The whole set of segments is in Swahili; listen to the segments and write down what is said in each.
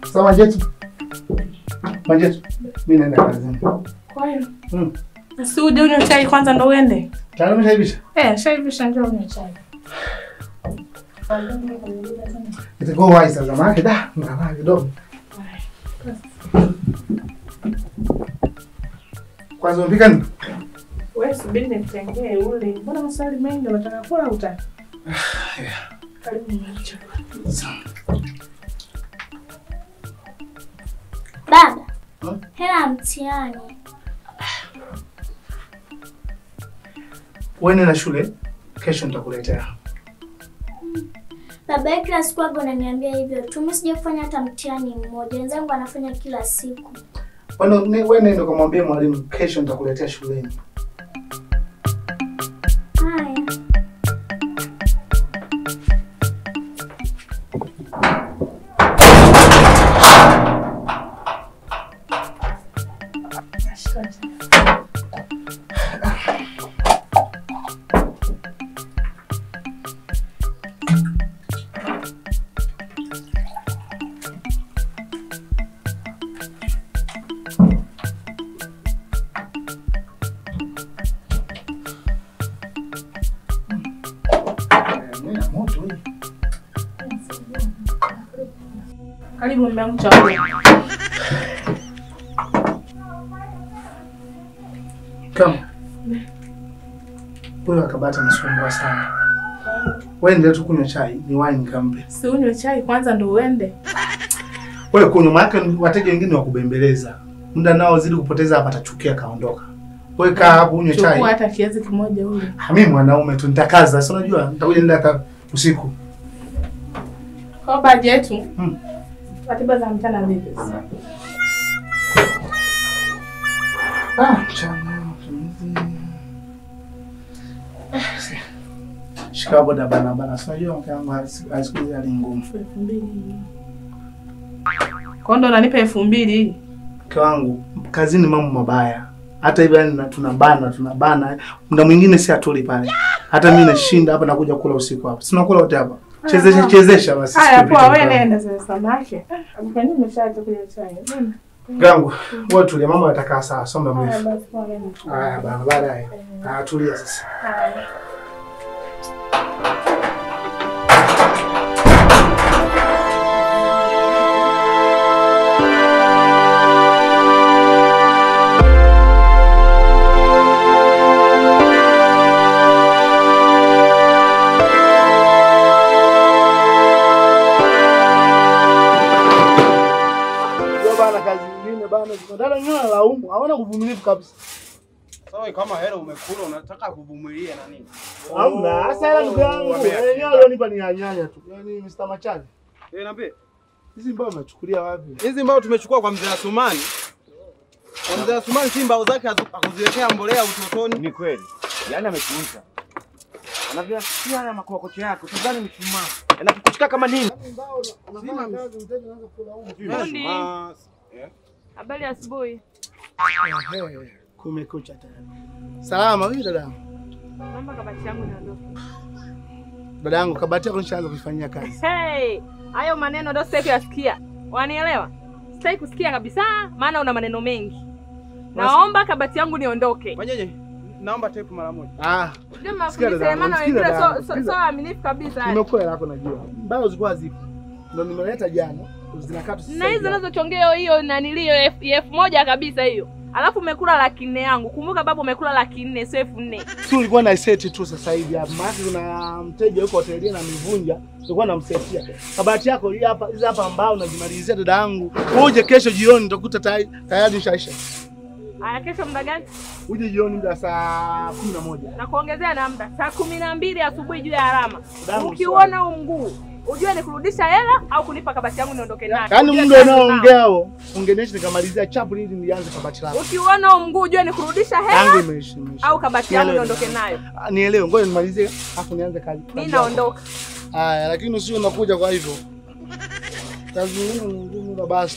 Sasa Majetu. Majetu. Mimi naenda kazini. Kwa hiyo Mm. si uje unywe chai kwanza ndo uende. Tayari umeshaivisha? Eh, shaivisha njoo unywe chai. Itakuwa wazi sasa maana da, mnalala kidogo. Kwanza umpika nini? Wewe subiri nikutengee ule. Mbona maswali mengi unataka kula au utaki? Karibu nyumbani chakula. Baba, Hmm? hela ya mtihani. Wewe na shule, kesho nitakuletea. Baba yake kila siku aga unaniambia hivyo tu. Mimi sija kufanya hata mtihani mmoja. Wenzangu wanafanya kila siku. Wewe ne- wewe nenda kumwambia mwalimu kesho nitakuletea shuleni. Haya. Mimi na moto hii. Karibu mume wangu chakula. Kama. Huyo akabata nasumbua sana. Wewe endelea tu kunywa chai, ni wine nikampe. Si unywe chai kwanza ndo uende. Wewe kunywa maana wateja wengine wa kubembeleza. Muda nao zidi kupoteza hapa atachukia kaondoka. Wewe kaa hapo unywe chai. Chukua hata kiazi kimoja ule. Ah, Mimi mwanaume tu nitakaza, si unajua nitakuja nenda hata usiku. Kwa baji yetu. Mm. Ratiba za mchana vipi? Ah, mchana. matumizi. Eh, si. Shika boda bana bana. Si unajua mke wangu siku hizi hali ngumu. Elfu mbili. Kwa ndo unanipa elfu mbili. Mke wangu kazini mambo mabaya. Hata hivyo yani na- tunabana tunabana. Muda mwingine si atuli pale. Hata mimi nashinda hapa nakuja kula usiku hapa. Si unakula wote hapa. Chezesha chezesha basi. Haya siku poa, vitu wewe vyangu. nenda sasa samaki. Ah, Kwa nini umeshaacha kunywa chai? Nenda. Gangu, wewe tulia, mama atakaa sawa, somba Haya mrefu. basi poa nenda. Haya bana, baadaye. Ah, tulia sasa. Haya. Ndio bana, kazi nyingine bana, dada wenyewe wanalaumu, hawana uvumilivu kabisa. Sawa, kama hela umekula unataka kuvumilia na nini? Hamna, hasa hela ndugu yangu, wamea- wenyewe walionipa ni ya nyanya tu. Yaani Mr. Machani, Eh, niambie. hizi mbao unachukulia wapi? Hizi mbao tumechukua kwa mzee Asumani. Kwa mzee Asumani si mbao zake hazu- hakuziwekea mbolea utotoni. Ni kweli, yaani ametuuza. Anavyasikia haya makokocho yako, tuzani mchumaa. Yanakukuchika kama nini? Mbao unafanya kazi, mteja anaanza kulaumu. Fundi. Ah, eh. Habari ya asubuhi. Ehe, Kumekucha tayari. Salama, vipi dada yangu? Naomba kabati yangu niondoke. Dada yangu, kabati yako nishaanza kuifanyia kazi. Hey, hayo maneno ndio sitaki kuyasikia. Wanielewa? Sitaki kusikia kabisa, maana una maneno mengi. Naomba kabati yangu niondoke. Fanyeje? Naomba tape mara moja. Ah, Ndio Sikia mafundisho dada ya yangu, maana sikiza wengine dada so yangu, so sikiza. so waaminifu kabisa. yani. nimekuwa hela yako najua. Mbao zilikuwa zipo. Ndio nimeleta jana. Zinakaa tu sasa Na hizo hivi hapa. zinazochongea hiyo nanilio elfu elfu moja kabisa hiyo. Alafu umekula laki nne yangu. Kumbuka babu umekula laki nne sio elfu nne. si ulikuwa na seti tu sasa hivi hapa. Maana kuna mteja yuko hotelini na mivunja, ulikuwa namsetia. Kabati yako hii hapa, hizi hapa ambao unajimalizia dada yangu. Uje kesho jioni utakuta tayari tayari ishaisha. Aya, kesho muda gani? Uje jioni muda saa kumi na moja. Na kuongezea na muda saa kumi na mbili asubuhi juu ya alama. Damu Ukiuona huu mguu ujue ni kurudisha hela au kunipa kabati yangu niondoke nayo. Yaani Ujue muda kazi nao. unaoongea huo, ungeniacha nikamalizia chapu ili nianze kabati lako. Ukiuona huu mguu ujue ni kurudisha Yangu hela imeisha. imeisha. au kabati yangu Nielewe. niondoke nayo. Ah, Nielewe, ngoja nimalizie afu nianze kazi. Mimi naondoka. Haya, lakini usio unakuja kwa hivyo. Kazi nyingine ni ngumu na basi.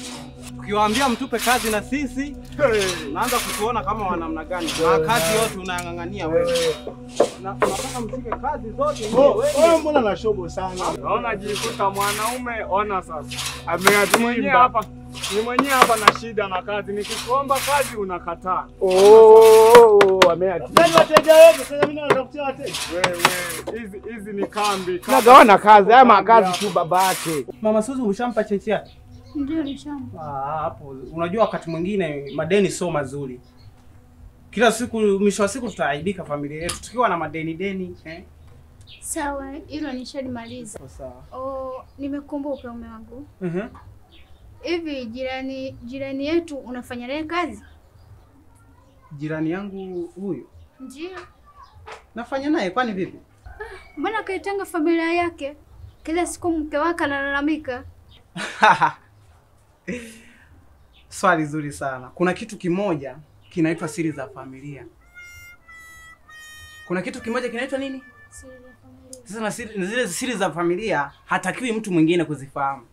Tukiwaambia mtupe kazi na sisi naanza kutuona kama wanamna gani. Na kazi yote unayang'ang'ania wewe. Na unataka mshike kazi zote Oh, wewe. oh, mbona na shobo sana? Naona jikuta mwanaume, ona sasa. Ameati mwenyewe hapa. Ni mwenyewe hapa na shida na kazi. Nikikuomba kazi unakataa. Oh, ameati. Nani wateja wetu? Sasa mimi natafutia wateja. Wewe, hizi hizi ni kambi. kambi. Nagawana kazi, haya makazi tu babake. Mama Suzu umeshampa cheti yake? Ndio nishamba. Ah, hapo unajua wakati mwingine madeni sio mazuri. Kila siku mwisho wa siku tutaaibika familia yetu tukiwa na madeni deni eh. Sawa, hilo nishalimaliza. Sawa. Oh, nimekumbuka mume wangu. Mhm. Hivi jirani jirani yetu unafanya naye kazi? Jirani yangu huyu Ndio. nafanya naye kwani vipi? Mbona kaitanga familia yake? Kila siku mke wake analalamika. Swali zuri sana. Kuna kitu kimoja kinaitwa siri za familia. Kuna kitu kimoja kinaitwa nini? Siri ya familia. Sasa na siri, zile siri za familia hatakiwi mtu mwingine kuzifahamu.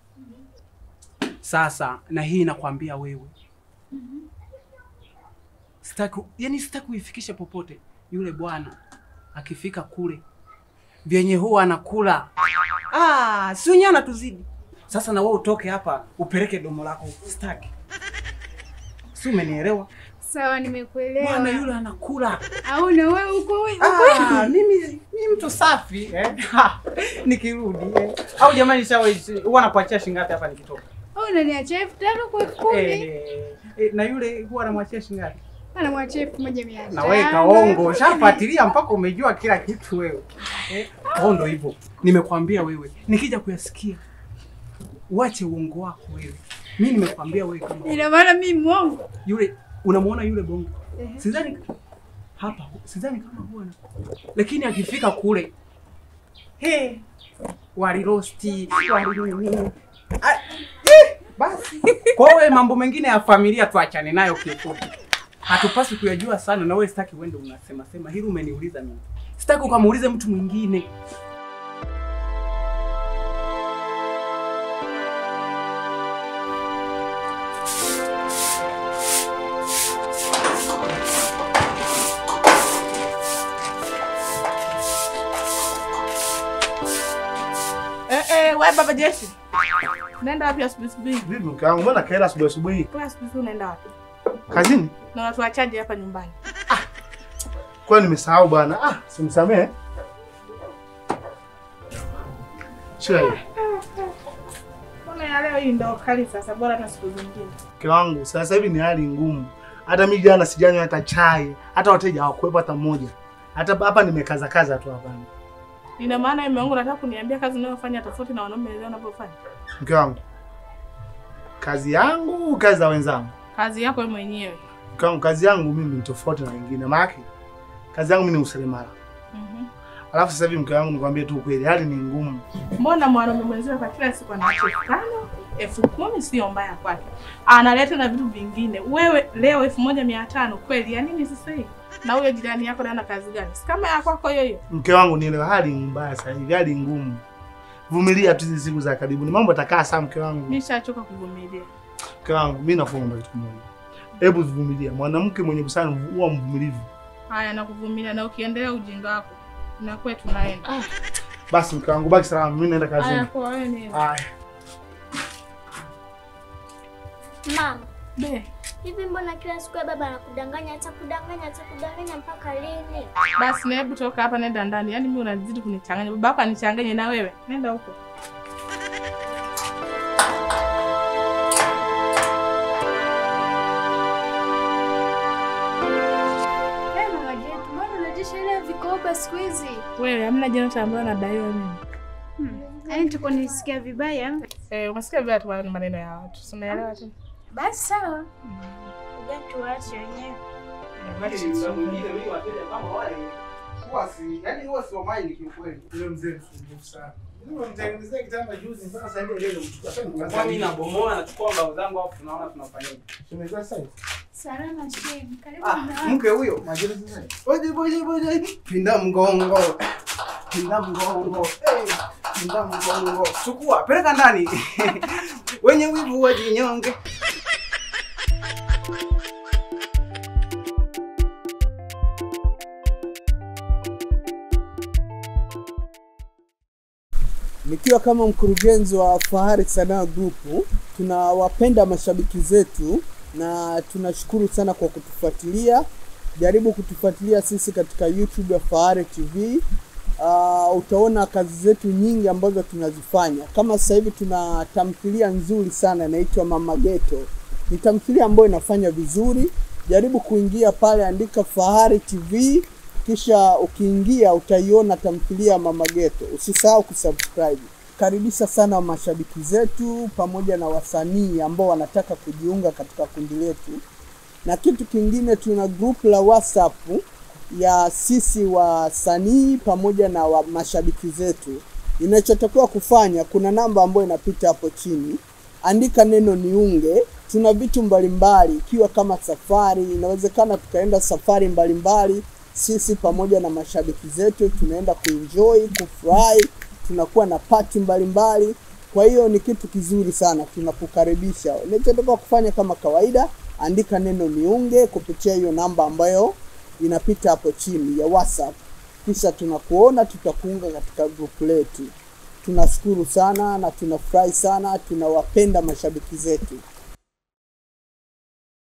Sasa na hii nakwambia wewe, sitaki yani, sitaki uifikishe popote. Yule bwana akifika kule vyenye huwa anakula ah, si wenyewe anatuzidi. Sasa na wewe utoke hapa upeleke domo lako, sitaki. Si umenielewa? Sawa, nimekuelewa. Bwana yule anakula Au na wewe uko wewe? Ah, mimi ni mtu safi eh? Ha, nikirudi eh. Au jamani, sawa, huwa nakuachia shilingi ngapi hapa nikitoka? Au unaniachia elfu tano kwa elfu kumi? Eh, eh, na yule huwa anamwachia shilingi ngapi? Anamwachia elfu moja mia tano. Na wewe kaongo, shafuatilia mpaka umejua kila kitu wewe. Eh, au ndo hivyo. Nimekwambia wewe, nikija kuyasikia uache uongo wako wewe. Mimi nimekwambia wewe kama Ina maana mimi mwongo. yule unamuona yule bongo Ehe. sidhani hapa sidhani kama huwa na lakini akifika kule he walirosti wali Ah, eh, basi kwa hiyo mambo mengine ya familia tuachane nayo kifupi hatupaswi kuyajua sana na wewe sitaki uende unasema sema hili umeniuliza mimi sitaki ukamuulize mtu mwingine Eh, eh, wewe baba Jeshi. Unaenda wapi asubuhi asubuhi? Vipi mke wangu, mbona kaela asubuhi asubuhi? Kwa asubuhi unaenda wapi? Kazini? Na unatuachaje hapa nyumbani? Kwani nimesahau bwana. Ah, simsamehe. Shika hiyo. Mbona ya leo hii ndo kali sasa, bora hata siku zingine. Mke wangu, sasa hivi ni hali ngumu. Hata mimi jana sijanywa hata chai, hata wateja hawakuwepo hata mmoja. Hata hapa nimekaza kaza tu hapa. Ina maana mume wangu nataka kuniambia kazi unayofanya tofauti na wanaume wenzao wanavyofanya. Mke wangu, kazi yangu, kazi za wenzangu. Kazi yako wewe mwenyewe. Mke wangu, kazi yangu mimi ni tofauti na wengine. Maana kazi yangu mimi ni useremala. Mhm. Alafu sasa hivi mke wangu, nikwambie tu kweli, hali ni ngumu. Mbona mwanaume mwenzio kwa kila siku anaacha elfu tano elfu kumi sio mbaya kwake, analeta na vitu vingine. Wewe leo elfu moja mia tano kweli ya nini sasa hivi? Na huyo jirani yako ana kazi gani? Si kama ya kwako hiyo hiyo. Mke wangu, nielewa, hali ni mbaya sasa hivi, hali ngumu. Vumilia tu hizi siku za karibuni, mambo yatakaa sawa. Mke wangu, Nishachoka kuvumilia. mke wangu, mimi nakuomba kitu kimoja, hebu vumilia. Mwanamke mwenye busara huwa mvumilivu. Haya, nakuvumilia na ukiendelea ujinga wako na kwetu tunaenda. Basi mke wangu, baki salama, mimi naenda Haya, kazini. kwa wewe ni Haya. Mama, be. hivi mbona kila siku ya baba anakudanganya, atakudanganya, atakudanganya mpaka lini? Basi na hebu toka hapa, nenda ndani. Yaani mimi unazidi kunichanganya. Baba yako anichanganye na wewe. Nenda huko. Hey, mama Jetu, mbona unajesha ile vikoba siku hizi? Wewe hamna jana ambayo nadaiwa mimi. Yaani tuko nisikia vibaya. Eh, umesikia vile tu ni maneno ya watu. Si unaelewa tu. Basi sawa. Ngoja tuache wenyewe. Yule mzee msumbufu sana. Nimemtengenezea kitanda juzi mpaka sasa hivi leo mchukua Kwa mimi nabomoa nachukua mbao zangu hapo tunaona tunafanyaje. Tumekuwa sasa. Salama shem. Karibu Ah, na wewe. mke huyo. Majira sasa. Boje boje boje. Pinda mgongo. Pinda mgongo. Hey, pinda mgongo. Chukua, peleka ndani. Wenye wivu wajinyonge. Nikiwa kama mkurugenzi wa Fahari Sanaa Group, tunawapenda mashabiki zetu na tunashukuru sana kwa kutufuatilia. Jaribu kutufuatilia sisi katika YouTube ya Fahari TV. Uh, utaona kazi zetu nyingi ambazo tunazifanya. Kama sasa hivi tuna tamthilia nzuri sana inaitwa Mama Ghetto. Ni tamthilia ambayo inafanya vizuri. Jaribu kuingia pale, andika Fahari TV kisha ukiingia utaiona tamthilia ya Mama Ghetto. Usisahau kusubscribe. Karibisha sana mashabiki zetu pamoja na wasanii ambao wanataka kujiunga katika kundi letu. Na kitu kingine, tuna group la WhatsApp ya sisi wasanii pamoja na wa mashabiki zetu. Inachotakiwa kufanya, kuna namba ambayo inapita hapo chini, andika neno niunge. Tuna vitu mbalimbali, ikiwa kama safari, inawezekana tukaenda safari mbalimbali sisi pamoja na mashabiki zetu tunaenda kuenjoy, kufurahi, tunakuwa na pati mbalimbali. Kwa hiyo ni kitu kizuri sana, tunakukaribisha. Unachotakiwa kufanya kama kawaida, andika neno niunge kupitia hiyo namba ambayo inapita hapo chini ya WhatsApp, kisha tunakuona, tutakuunga katika grupu letu. Tunashukuru sana na tunafurahi sana, tunawapenda mashabiki zetu.